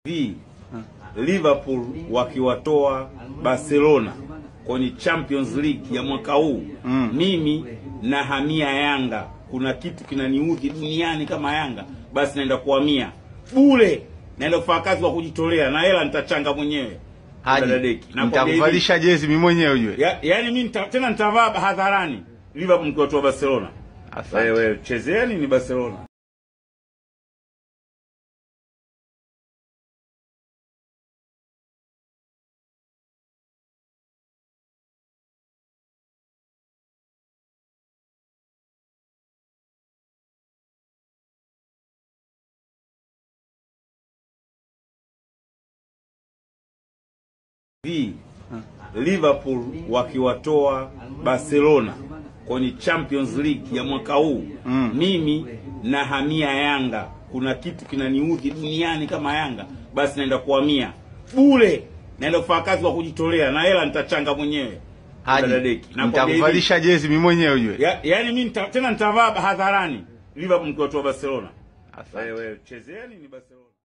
hivi Liverpool wakiwatoa Barcelona kwenye Champions League ya mwaka huu Mm. mimi na hamia Yanga. Kuna kitu kinaniudhi duniani kama Yanga, basi naenda kuhamia bure, naenda kufanya kazi kwa kujitolea na hela nitachanga mwenyewe. Haji, Dadadeki. Nakwambia hivi, nitakuvalisha jezi mimi mwenyewe ujue. ya, yani mimi nita, tena nitavaa hadharani Liverpool mkiwatoa Barcelona. Asante. Wewe chezeeni ni Barcelona. hivi Liverpool wakiwatoa Barcelona kwenye Champions League ya mwaka huu Mm. mimi na hamia Yanga. Kuna kitu kinaniudhi duniani kama Yanga, basi naenda kuhamia bure, naenda kufanya kazi kwa kujitolea na hela nitachanga mwenyewe. Haji, Dadadeki. Nakwambia hivi, nitakuvalisha jezi mimi mwenyewe ujue. ya, yani mimi nita, tena nitavaa hadharani Liverpool mkiwatoa Barcelona. Asante. Wewe chezeeni ni Barcelona.